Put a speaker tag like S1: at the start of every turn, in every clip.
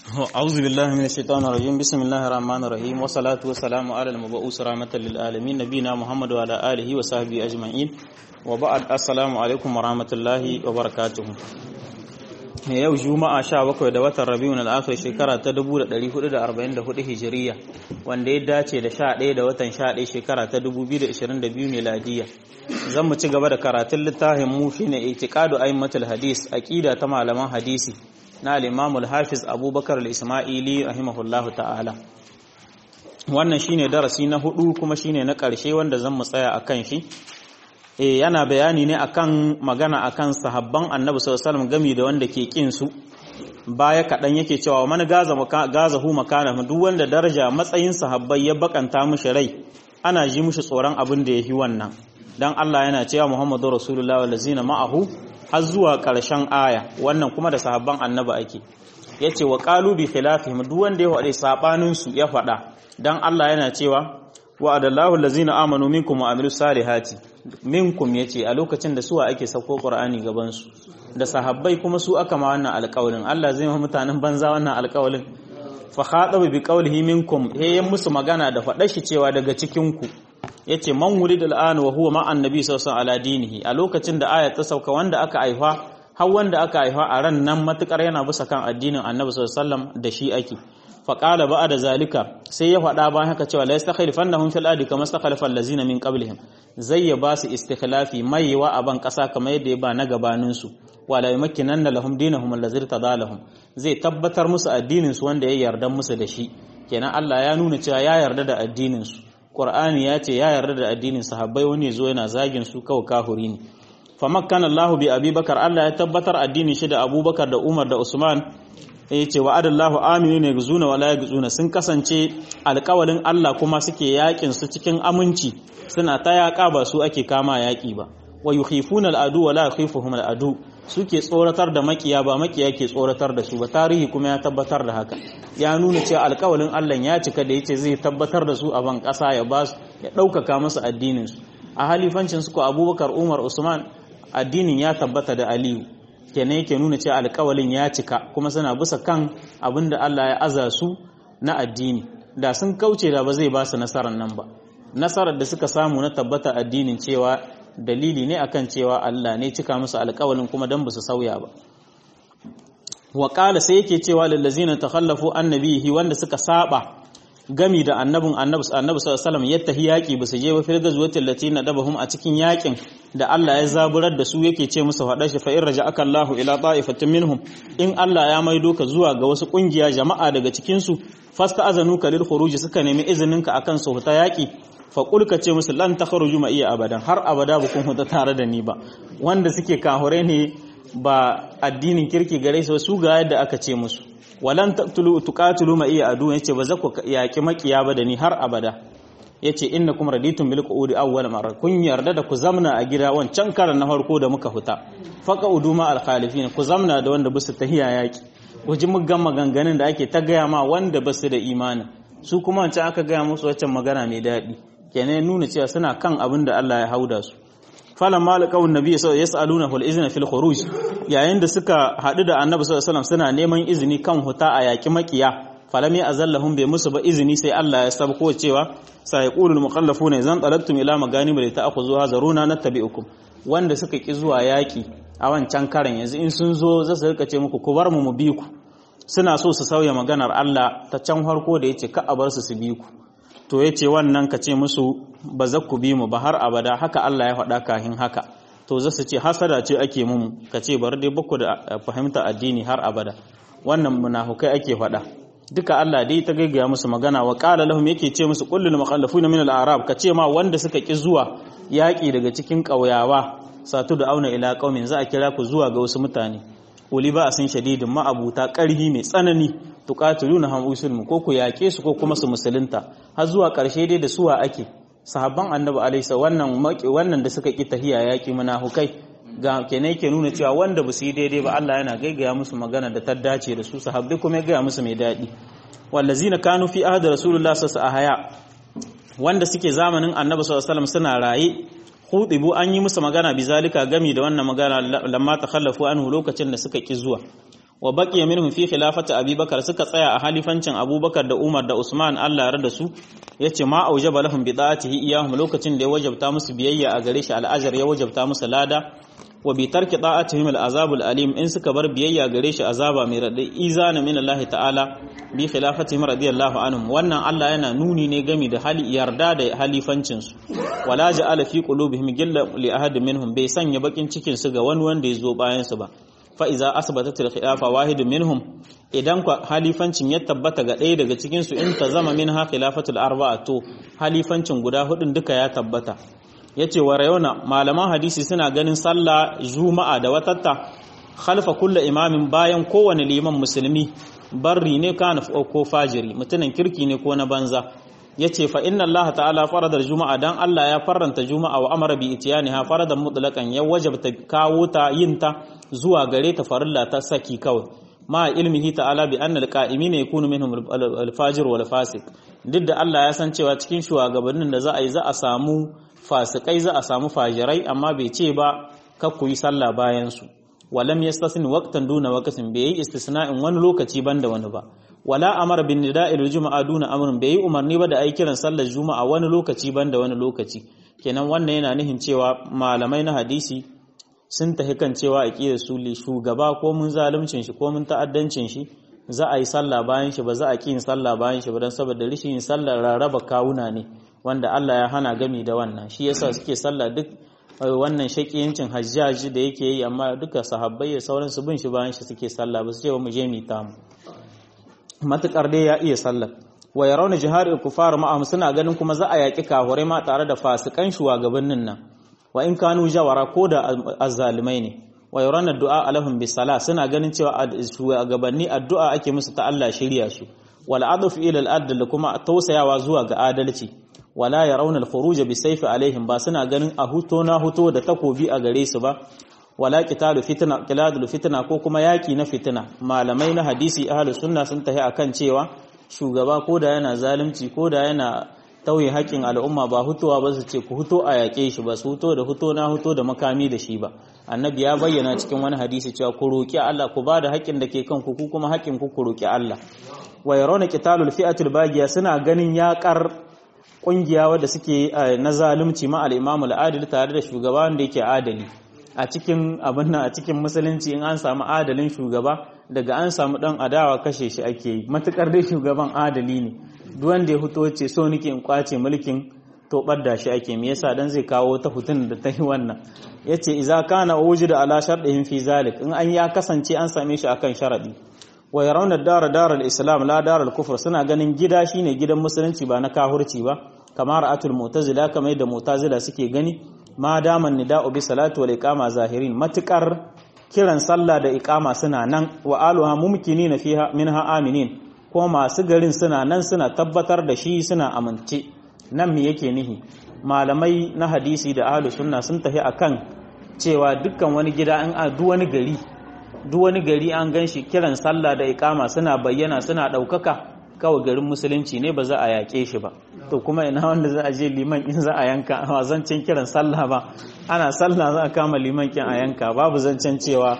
S1: أعوذ بالله من الشيطان الرجيم بسم الله الرحمن الرحيم والصلاة والسلام على المبعوث رحمة للعالمين نبينا محمد وعلى آله وصحبه أجمعين وبعد السلام عليكم ورحمة الله وبركاته yau juma'a 17 da watan rabiul al-akhir shekara ta 1444 hijiriya wanda ya dace da 11 da watan 11 shekara ta 2022 miladiya zan mu ci gaba da karatun littafin mu shine itiqadu aimatul hadis aqida ta malaman hadisi na al-imam al-hafiz abubakar al-isma'ili rahimahullahu ta'ala wannan shine darasi na hudu kuma shine na karshe wanda zan mu tsaya akan shi yana bayani ne akan magana akan sahabban annabi sallallahu alaihi wasallam gami da wanda ke kin su baya kadan yake cewa man gaza gaza hu makana duk wanda daraja matsayin sahabbai ya bakanta mishi rai ana ji mishi tsoron abin da yafi wannan dan Allah yana cewa Muhammadu Rasulullahi wallazina ma'ahu har zuwa karshen aya wannan kuma da sahabban annabi ake yace wa qalu bi khilafihim duk wanda ya faɗi sabanin su ya faɗa dan Allah yana cewa wa'adallahu allazina amanu minkum wa amilus salihati minkum yace a lokacin da suwa ake sako qur'ani gaban su da sahabbai kuma su aka ma wannan alƙawalin Allah zai ma mutanen banza wannan alƙawalin fa khatabu bi qawlihi minkum he yan musu magana da faɗa shi cewa daga cikin ku yace man wulida al'an wa huwa ma annabi sallallahu alaihi ala dinihi a lokacin da ayat ta sauka wanda aka aifa har wanda aka aifa a ran nan matukar yana bisa kan addinin annabi sallallahu alaihi wasallam da shi ake faƙala ba da zalika sai ya faɗa bayan haka cewa la yastakhlifannahum fil ardi kama istakhlafa allazina min qablihim zai ya ba su istikhlafi maiwa a ban ƙasa kamar yadda ya ba na gabanin su wala yumakkinanna lahum dinahum allazi tadalahum zai tabbatar musu addinin su wanda ya yarda musu da shi kenan Allah ya nuna cewa ya yarda da addinin su Qur'ani ya ce ya yarda da addinin sahabbai wani zo yana zagin su kawai kahuri ne famakkana Allahu bi Abubakar Allah ya tabbatar addinin shi da Abubakar da Umar da Usman ya ce wa adallahu aminu ne guzuna wala guzuna sun kasance alƙawalin Allah kuma suke yakin su cikin aminci suna ta yaƙa ba su ake kama yaƙi ba wa yukhifuna al'adu wala yukhifuhum al'adu suke tsoratar da makiya ba makiya ke tsoratar da su ba tarihi kuma ya tabbatar da haka ya nuna cewa alƙawalin Allah ya cika da yace zai tabbatar da su a ban ƙasa ya ba su ya ɗaukaka musu addinin su a halifancin su ko Abubakar Umar Usman addinin ya tabbata da Aliyu kenan yake nuna cewa alƙawalin ya cika kuma suna bisa kan abin da Allah ya aza su na addini da sun kauce da ba zai ba su nasarar nan ba nasarar da suka samu na tabbata addinin cewa dalili ne akan cewa Allah ne cika musu alƙawalin kuma dan ba su sauya ba wa qala sai yake cewa lil ladzina takhallafu annabihi wanda suka saba gami da annabin annabi annabi sallallahu alaihi wasallam yattahi yaki ba su je ba fil gazwatil lati nadabahum a cikin yakin da Allah ya zaburar da su yake ce musu faɗa shi fa in raja'aka Allahu ila ta'ifatin minhum in Allah ya maido ka zuwa ga wasu kungiya jama'a daga cikin su fasta azanu ka lil khuruj suka nemi izinin ka akan su huta yaki fa qul ka ce musu lan takhruju ma iya abadan har abada ba kun huta tare da ni ba wanda suke kahure ne ba addinin kirki gare su su ga yadda aka ce musu walan taqtulu tuqatilu ma iya adu yace ba za ku yaki makiya ba da ni har abada yace innakum raditum bil qu'udi awwal marra kun yarda da ku zamna a gida wancan karan na farko da muka huta faqa uduma al khalifin ku zamna da wanda basu tahiya yaki waje muggan maganganun da ake ta gaya ma wanda basu da imani su kuma wancan aka gaya musu wancan magana mai daɗi kenan nuna cewa suna kan abin da Allah ya hauda su falan malaka nabi sallallahu yasaluna fil izna fil khuruj yayin da suka haɗu da annabi sallallahu alaihi suna neman izini kan huta a yaki makiya falam ya azallahum bai musu ba izini sai Allah ya sabko cewa sai yaqulul mukhallafuna idan talabtum ila maganim li ta'khudhuha zaruna nattabi'ukum wanda suka ki zuwa yaki a wancan karan yanzu in sun zo za su rika ce muku ku bar mu mu bi ku suna so su sauya maganar Allah ta can farko da yace ka a bar su su bi ku to yace wannan ka ce musu ba za ku bi mu ba har abada haka Allah ya faɗa kahin haka to za su ce hasada ce ake mu ka ce bar dai baku da fahimta addini har abada wannan munafukai ake faɗa duka Allah dai ta gaggaya musu magana wa qala lahum yake ce musu kullul mukhallafuna min al-a'rab ka ce ma wanda suka ki zuwa yaki daga cikin ƙauyawa satu da auna ila qaumin za a kira ku zuwa ga wasu mutane uli ba asin shadidin ma'abuta ƙarhi mai tsanani tuqatiluna ham usulmu ko ku yaƙe su ko kuma su musulunta har zuwa ƙarshe dai da suwa ake sahabban annabi alaihi wannan wannan da suka ki tahiya yaƙi munafukai ga kenan yake nuna cewa wanda ba su yi daidai ba Allah yana gaigaya musu magana da ta dace da su sahabbai kuma ya gaya musu mai daɗi wallazina kanu fi ahdi rasulullah sallallahu alaihi haya wanda suke zamanin annabi sallallahu alaihi suna raye hudibu an yi musu magana bizalika gami da wannan magana lamma takhallafu anhu lokacin da suka ki zuwa wa baqiya minhum fi khilafati abubakar suka tsaya a halifancin abubakar da umar da usman Allah ya da su yace ma aujaba lahum bi da'atihi iyahum lokacin da ya wajabta musu biyayya a gare shi al'ajar ya wajabta musu lada wa bi tarki da'atihim al'azab al'alim in suka bar biyayya gare shi azaba mai radai izana min Allah ta'ala bi khilafatihim radiyallahu anhum wannan Allah yana nuni ne gami da hali yarda da halifancin su wala ja'ala fi qulubihim gilla li ahad minhum bai sanya bakin cikin su ga wani wanda ya zo bayan su ba fa iza asbatat al-khilafa wahid minhum idan halifancin ya tabbata ga ɗaya daga cikin su in ta zama minha khilafatul arba'a to halifancin guda hudun duka ya tabbata yace wa rayona malaman hadisi suna ganin sallah juma'a da watatta khalfa kullu imamin bayan kowane liman musulmi barri ne kana ko fajiri mutumin kirki ne ko na banza yace fa inna Allah ta'ala farada juma'a dan Allah ya faranta juma'a wa amara bi itiyaniha faradan mutlaqan ya wajabta kawo ta yin ta zuwa gare ta farilla ta saki kawai ma ilmihi ta'ala bi anna alqa'imina yakunu minhum al-fajir wal fasiq duk da Allah ya san cewa cikin shugabannin da za a yi za a samu fasikai za a samu fajirai amma bai ce ba kakku yi sallah bayan su walam yastasni waqtan duna waqtin bai yi istisna'in wani lokaci banda wani ba wala amara bin nida'il juma'a duna amrin bai yi umarni ba da ai kiran sallar juma'a wani lokaci banda wani lokaci kenan wannan yana nihin cewa malamai na hadisi sun tafi kan cewa aqidar su li shugaba ko mun zaluncin shi ko mun ta'addancin shi za a yi sallah bayan shi ba za a ki yin sallah bayan shi ba dan saboda rishin yin sallar rarraba kawuna ne wanda Allah ya hana gami da wannan shi yasa suke sallah duk wannan shakiyancin hajjaji da yake yi amma duka sahabbai da sauran su bin shi bayan shi suke sallah ba su ce mu je mu ta mu matukar dai ya iya sallah wa yarawna jihari kufar ma'am suna ganin kuma za a yaki kahurai ma tare da fasikan shugabannin nan wa in kanu jawara ko da azzalimai ne wa yarawna du'a alahum bis sala suna ganin cewa shugabanni addu'a ake musu ta Allah shirya su wal adf ila al adl kuma tausayawa zuwa ga adalci wala ya raunar khuruja bi saifi alaihim ba suna ganin a huto na huto da takobi a gare su ba wala qitalu fitna qiladul fitna ko kuma yaki na fitina malamai na hadisi ahlus sunna sun tahi akan cewa shugaba ko da yana zalunci ko da yana tauye haƙin al'umma ba hutuwa ba su ce ku huto a yaƙe shi ba su huto da huto na huto da makami da shi ba annabi ya bayyana cikin wani hadisi cewa ku roƙi Allah ku ba da haƙin da ke kanku ku kuma haƙin ku ku roƙi Allah wa yarawna qitalul fi'atul bagiya suna ganin yaƙar kungiya wadda suke na zalunci ma al-imamu al-adil tare da shugaba wanda yake adali a cikin abin nan a cikin musulunci in an samu adalin shugaba daga an samu dan adawa kashe shi ake yi matukar dai shugaban adali ne duk wanda ya fito ce so nake in kwace mulkin to da shi ake me yasa dan zai kawo ta hutun da ta yi wannan yace idza kana wujuda ala sharɗihim fi zalik in an ya kasance an same shi akan sharadi wa yarawna dara dara al-islam la dara al-kufr suna ganin gida shine gidan musulunci ba na kahurci ba kamar atul mu'tazila kamar da mu'tazila suke gani ma daman nida'u bi salatu wal iqama zahirin matukar kiran sallah da iqama suna nan wa aluha mumkinina fiha minha aminin ko masu garin suna nan suna tabbatar da shi suna amince nan me yake nihi malamai na hadisi da ahlus sunna sun tafi akan cewa dukkan wani gida an a duk wani gari duk wani gari an gan shi kiran sallah da ikama suna bayyana suna ɗaukaka kawai garin musulunci ne ba za a yaƙe shi ba to kuma ina wanda za a je liman in za a yanka a zancen kiran sallah ba ana sallah za a kama liman kin a yanka babu zancen cewa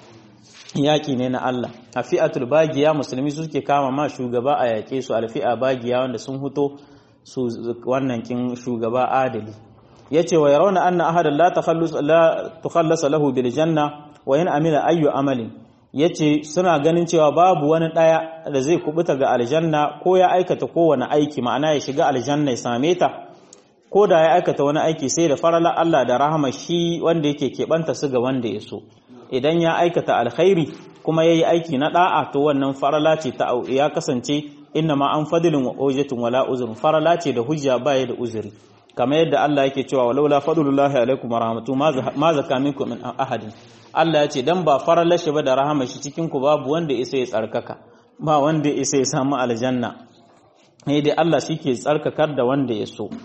S1: yaƙi ne na Allah a fi'atul bagiya musulmi suke kama ma shugaba a yaƙe su alfi'a bagiya wanda sun huto su wannan kin shugaba adali yace wa yarawna anna ahadan la takhallus la tukhallasa lahu bil janna wa in amila ayyu amalin yace suna ganin cewa babu wani daya da zai kubuta ga aljanna ko ya aikata kowane aiki ma'ana ya shiga aljanna ya same ta ko da ya aikata wani aiki sai da farala Allah da rahama shi wanda yake keɓanta su ga wanda ya so idan ya aikata alkhairi kuma yayi aiki na da'a to wannan farala ce ta ya kasance inna ma an fadilin wa ujatun wala uzur farala ce da hujja baya da uzuri kamar yadda Allah yake cewa walaula fadlullahi alaikum wa rahmatu ma zaka minkum min ahadin Allah ya ce dan ba farala shi ba da rahama shi cikin ku babu wanda isa ya tsarkaka ba wanda isa ya samu aljanna ne dai Allah shike tsarkakar da wanda ya so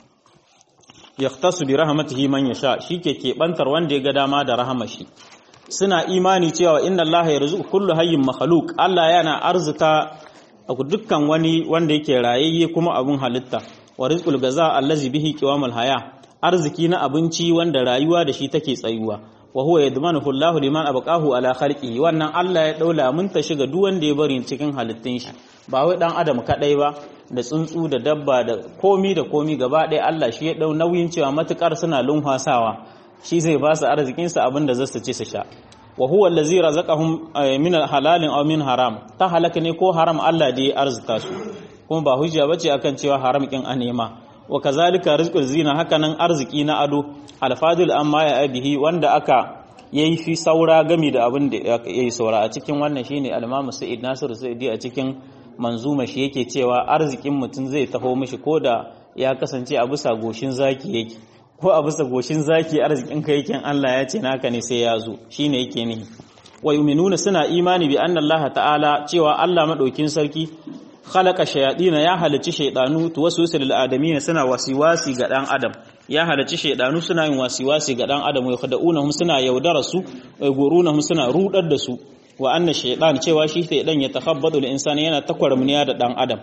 S1: yahtasu bi rahmatihi man yasha shike kebantar wanda ya ga dama da rahama shi suna imani cewa inna Allah yarzuqu kullu hayyin makhluq Allah yana arzuta dukkan wani wanda yake rayayye kuma abun halitta wa rizqul gaza allazi bihi qiwamul haya arziki na abinci wanda rayuwa da shi take tsayuwa wa huwa yadmanuhu Allahu liman abqahu ala khalqihi wannan Allah ya daula mun ta shiga duk wanda ya bari cikin halittun shi ba wai dan adam kadai ba da tsuntsu da dabba da komi da komi gaba ɗaya Allah shi ya dau nauyin cewa matukar suna lumfasawa shi zai ba su arzikin su abinda za su ci su sha wa huwa allazi razaqahum min halalin aw min haram ta halaka ne ko haram Allah da ya arzuta su kuma ba hujja bace akan cewa haram kin a nema wa kazalika rizqul zina hakanan arziki na ado alfadil amma ya abihi wanda aka yayi fi saura gami da abin da yayi saura a cikin wannan shine al-Imam Sa'id Nasir Sa'idi a cikin manzuma shi yake cewa arzikin mutum zai taho mishi koda ya kasance a bisa goshin zaki yake ko a bisa goshin zaki arzikin ka yake Allah ya ce naka ne sai ya zo shine yake ne wa yu'minuna suna imani bi anna Allah ta'ala cewa Allah madaukin sarki khalaqa shayadina ya halicci shaydanu tuwaswisu lil adamin suna wasiwasi ga dan adam ya halicci shaydanu suna yin wasiwasi ga dan adam wa khada'unahum suna yaudara su wa gurunahum suna rudar da su wa anna shaydan cewa shi shaydan ya takhabbadu lil insani yana takwarmuniya da dan adam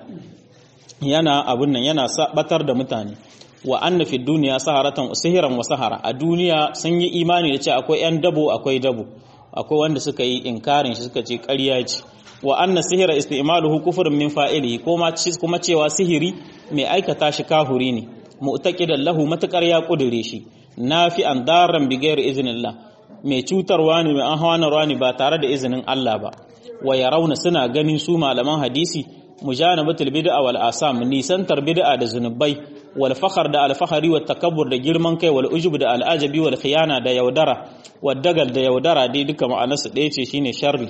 S1: yana abun nan yana batar da mutane wa anna fi dunya saharatan sihiran wa sahara a duniya sun yi imani da cewa akwai yan dabo akwai dabo akwai wanda suka yi inkarin shi suka ce ƙarya ce wa anna sihira isti'maluhu kufrun min fa'ilihi kuma kuma cewa sihiri mai aikata shi kahuri ne mu'taqidan lahu matakar ya kudure shi nafi'an darran bi ghairi iznillah mai cutarwa ne mai anhawanarwa ne ba tare da izinin Allah ba wa yarawna suna ganin su malaman hadisi mujanabatul bid'a wal asam nisantar bid'a da zunubai wal fakhr da al fakhari wat takabbur da girman kai wal ujub da al ajabi wal khiyana da yaudara wad dagal da yaudara dai duka ma'anarsu ɗaya ce shine sharri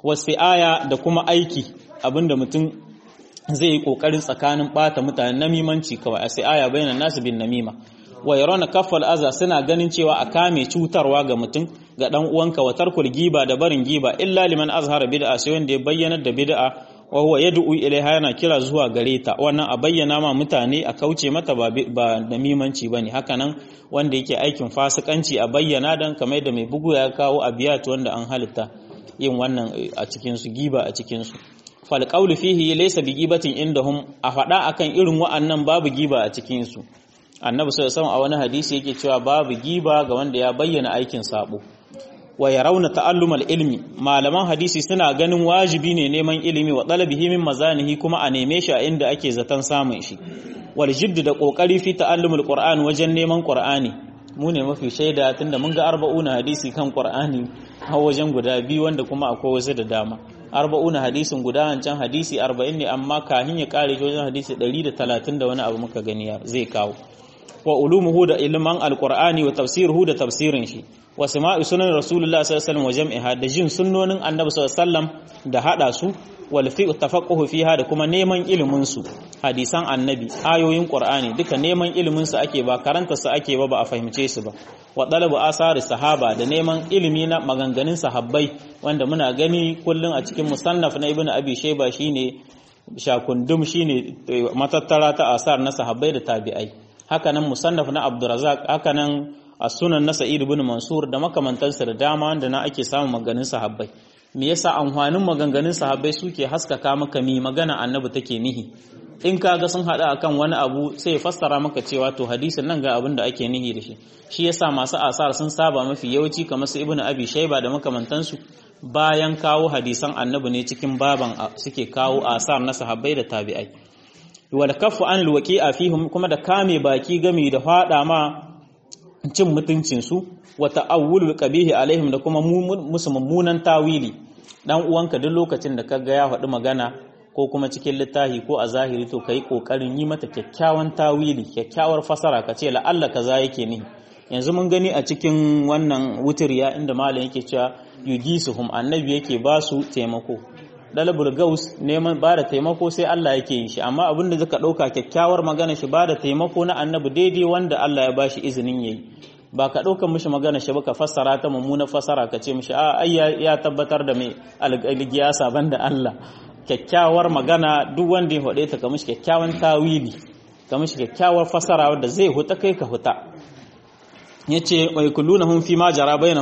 S1: aya da kuma aiki abinda mutum zai yi kokarin tsakanin bata mutane namimanci kawai a aya bayanan nasu bin namima wa yarawna kaffal aza suna ganin cewa a kame cutarwa ga mutum ga dan uwanka wa tarkul giba da barin giba illa liman azhara bid'a sai wanda ya bayyana da bid'a wa huwa yad'u ilaiha yana kira zuwa gare ta wannan a bayyana ma mutane a kauce mata ba ba namimanci bane hakanan wanda yake aikin fasikanci a bayyana dan kamar da mai bugu ya kawo abiyat wanda an halitta yin wannan a cikinsu giba a cikinsu falƙaulu fihi laysa bi gibatin indahum a faɗa akan irin wa'annan babu giba a cikinsu annabi sallallahu a wani hadisi yake cewa babu giba ga wanda ya bayyana aikin sabo wa yarawna ta'allumal ilmi malaman hadisi suna ganin wajibi ne neman ilimi wa talabihi min mazanihi kuma a neme shi a inda ake zaton samun shi wal jidd da kokari fi ta'allumul qur'an wajen neman qur'ani mu ne mafi shaida tunda mun ga arba'una hadisi kan qur'ani har wajen guda biyu wanda kuma akwai wasu da dama arba'una hadisin guda wancan hadisi arba'in ne amma kahin ya kare wajen hadisi ɗari da talatin da wani abu muka gani zai kawo wa ulumuhu da ilman alqur'ani wa tafsiruhu da tafsirin shi wa sama'i sunan rasulullah sallallahu alaihi wasallam wa jam'iha da jin sunnonin annabi sallallahu alaihi wasallam da hada su wal fi tafaqquhu fiha da kuma neman ilimin su hadisan annabi ayoyin qur'ani duka neman ilimin su ake ba karanta su ake ba ba a fahimce su ba wa talabu asari sahaba da neman ilimi na maganganun sahabbai wanda muna gani kullun a cikin musannaf na ibnu abi shayba shine shakundum shine matattara ta asar na sahabbai da tabi'ai hakanan musannaf na abdurrazzaq hakanan as-sunan na sa'id ibn mansur da makamantansa da dama wanda na ake samun maganganun sahabbai me yasa amfanin maganganun sahabbai suke haskaka maka mi magana annabi take nihi in kaga sun hada akan wani abu sai ya fassara maka cewa to hadisin nan ga abin da ake nihi da shi shi yasa masu asar sun saba mafi yawanci kamar su ibnu abi shayba da makamantansu bayan kawo hadisan annabi ne cikin baban suke kawo asar na sahabbai da tabi'ai wal kaffu anil waqi'a fihim kuma da kame baki gami da fada ma cin mutuncin su wa ta'awulul qabihi alaihim da kuma musu mummunan tawili dan uwanka duk lokacin da kaga ya faɗi magana ko kuma cikin littafi ko a zahiri to kai kokarin yi mata kyakkyawan tawili kyakkyawar fasara ka ce la'alla kaza yake ni yanzu mun gani a cikin wannan wutiriya inda malam yake cewa yugisuhum annabi yake ba su taimako dalabul gaus neman ba da taimako sai Allah yake yin shi amma abinda zaka dauka kyakkyawar magana shi ba da taimako na annabi daidai wanda Allah ya bashi izinin yayi ba ka ɗaukar mishi magana shi ba ka fassara ta mummuna fassara ka ce mishi a ai ya tabbatar da mai algiyasa banda Allah kyakkyawar magana duk wanda ya faɗe ta ka mishi kyakkyawan tawili ka mishi kyakkyawar fassara wanda zai huta kai ka huta yace wa yakullunahum fi ma jara bainahum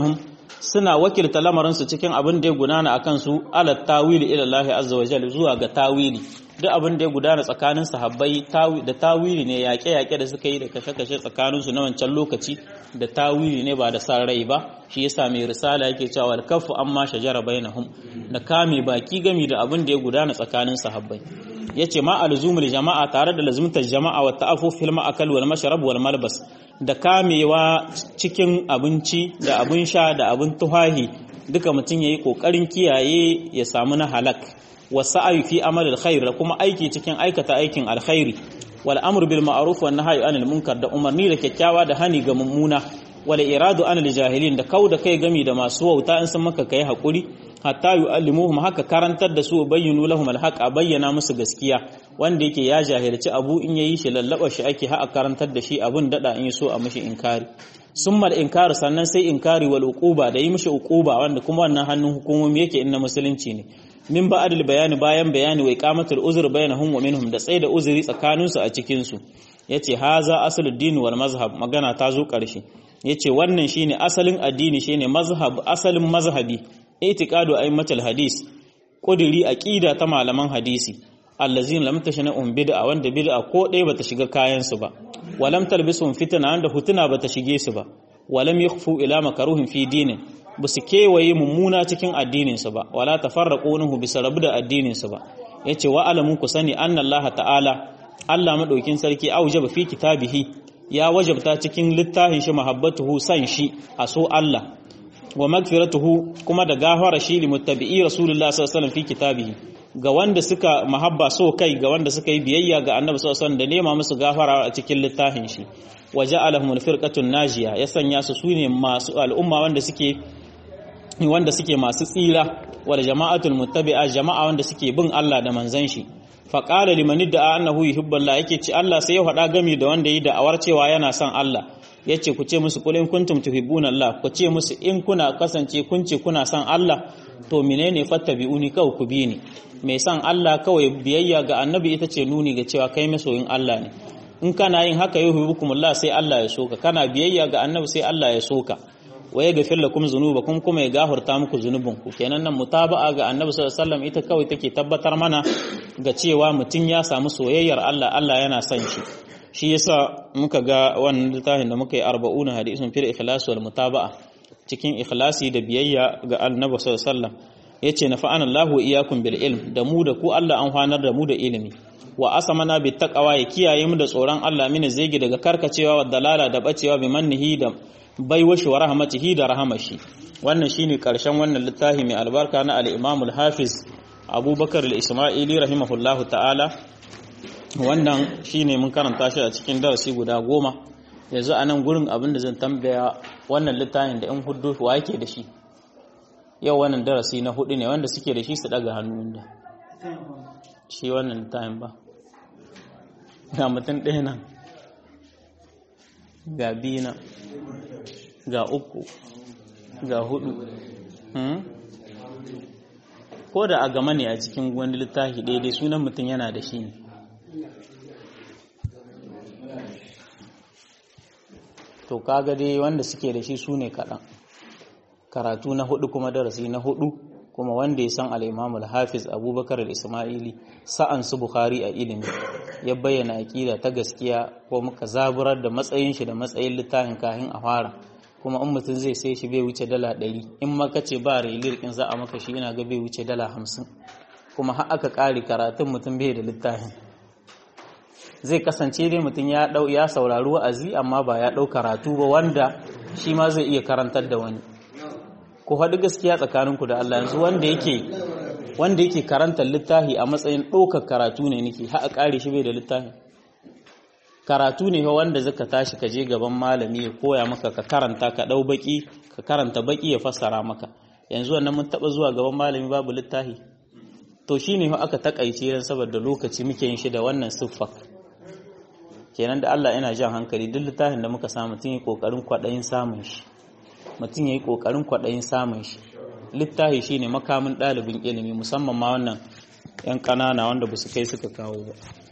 S1: suna wakilta lamarinsu cikin abin da ya gudana a kansu ala tawili ila Allah azza wa jalla zuwa ga tawili duk abin da ya gudana tsakanin sahabbai da tawili ne yaƙe-yaƙe da suka yi da kashe-kashe tsakaninsu na wancan lokaci da tawili ne ba da san rai ba shi yasa mai risala yake cewa wal kafu amma shajara bainahum da kame baki gami da abin da ya gudana tsakanin sahabbai yace ma alzumul jama'a tare da lazumtar jama'a wa ta'affuf fil ma'akal wal mashrab wal malbas da kamewa cikin abinci da abin sha da abin tuhahi duka mutum yayi kokarin kiyaye ya samu na halak wasa'ayu fi amal alkhair da kuma aiki cikin aikata aikin alkhairi wal amru bil ma'ruf wan nahyi anil munkar da umarni da kyakkyawa da hani ga mummuna wal iradu anil jahilin da kauda kai gami da masu wauta in sun maka kai hakuri hatta yu'allimuhum haka karantar da su bayyinu lahum alhaq a bayyana musu gaskiya wanda yake ya jahilci abu in yayi shi lallaba shi ake ha a karantar da shi abun dada in so a mishi inkari summal inkar sannan sai inkari wal uquba da yi mishi uquba wanda kuma wannan hannun hukumomi yake inna musulunci ne min ba'dil bayani bayan bayani wa iqamatul uzr bainahum wa minhum da tsaida uzuri tsakanin su a cikin su yace haza aslud din wal mazhab magana ta zo karshe yace wannan shine asalin addini shine mazhab asalin mazhabi itiqadu aimatul hadis kudiri aqida ta malaman hadisi allazin lam tashna um bid'a wanda bid'a ko dai bata shiga kayan su ba walam talbisum fitna wanda hutuna bata shige su ba walam yakhfu ila makruhin fi dinin basu kewaye mummuna cikin addinin su ba wala tafarraqunahu bisa rabu da addinin su ba yace wa alamun ku sani anna Allah ta'ala Allah madaukin sarki aujaba fi kitabihi ya wajabta cikin littafin shi mahabbatuhu san shi a so Allah wa magfiratuhu kuma da gafara shi li muttabi'i rasulullah sallallahu alaihi wasallam fi kitabihi ga wanda suka mahabba so kai ga wanda suka yi biyayya ga annabi sallallahu alaihi wasallam da nema musu gafara a cikin littafin shi wa ja'alahum al-firqatun najiya ya sanya su sune masu al'umma wanda suke wanda suke masu tsira wal jama'atul muttabi'a jama'a wanda suke bin Allah da manzon shi fa qala liman da'a annahu yuhibbu yake ci Allah sai ya faɗa gami da wanda yi da'awar cewa yana son Allah ya ce ku ce musu kulin kuntum tuhibbuna Allah ku ce musu in kuna kasance kun ce kuna son Allah to menene fattabi'uni kawai ku bi ni mai son Allah kawai biyayya ga annabi ita ce nuni ga cewa kai masoyin Allah ne in kana yin haka yuhibbukumullah sai Allah ya soka kana biyayya ga annabi sai Allah ya soka wa ya gafir lakum zunubakum kuma ya gafarta muku zunubinku kenan nan mutaba'a ga annabi sallallahu alaihi wasallam ita kawai take tabbatar mana ga cewa mutum ya samu soyayyar Allah Allah yana son shi shi yasa muka ga wannan littafin da muka yi arba'una hadisun fil ikhlas wal mutaba'a cikin ikhlasi da biyayya ga annabi sallallahu alaihi wasallam yace na fa'ana Allahu iyyakum bil ilm da mu da ku Allah an hwanar da mu da ilimi wa asamana bit taqwa ya kiyaye mu da tsoron Allah mini zegi daga karkacewa wa dalala da bacewa bi mannihi da baiwashi wa rahmatihi da rahamashi wannan shine karshen wannan littafi mai albarka na al-Imam al-Hafiz Abubakar al-Isma'ili rahimahullahu ta'ala wannan shine mun karanta shi a cikin darasi guda goma yanzu a nan gurin abin da zan tambaya wannan littafin da in hudu wa yake da shi yau wannan darasi na hudu ne wanda suke da shi su daga hannu da shi wannan littafin ba ga mutum ɗaya nan ga biyu nan ga uku ga hudu ko da a gama ne a cikin wani littafi daidai sunan mutum yana da shi ne to kaga dai wanda suke da shi su ne kaɗan karatu na hudu kuma darasi na hudu kuma wanda ya san al'imamul hafiz abubakar al-ismaili sa'an su bukhari a ilimi ya bayyana aƙida ta gaskiya ko muka zaburar da matsayin shi da matsayin littafin kahin a fara kuma in mutum zai sai shi bai wuce dala ɗari in maka ce ba relir in za a maka shi ina ga bai wuce dala hamsin kuma har aka ƙare karatun mutum bai da littafin zai kasance dai mutum ya dau ya saurari wa'azi amma ba ya dau karatu ba wanda shi ma zai iya karantar da wani ku haɗu gaskiya tsakaninku da Allah yanzu wanda yake wanda yake karantar littafi a matsayin ɗaukar karatu ne nake har a ƙare shi bai da littafi karatu ne wanda zaka tashi ka je gaban malami ya koya maka ka karanta ka ɗau baki ka karanta baki ya fassara maka yanzu wannan mun taɓa zuwa gaban malami babu littafi to shine aka takaice dan saboda lokaci muke yin shi da wannan siffa kenan da Allah yana jan hankali duk littafin da muka samu mutum yi kokarin kwaɗayin samun shi mutum ya yi kokarin kwaɗayin samun shi littafi shine makamin ɗalibin ilimi musamman ma wannan 'yan ƙanana wanda ba su kai suka kawo ba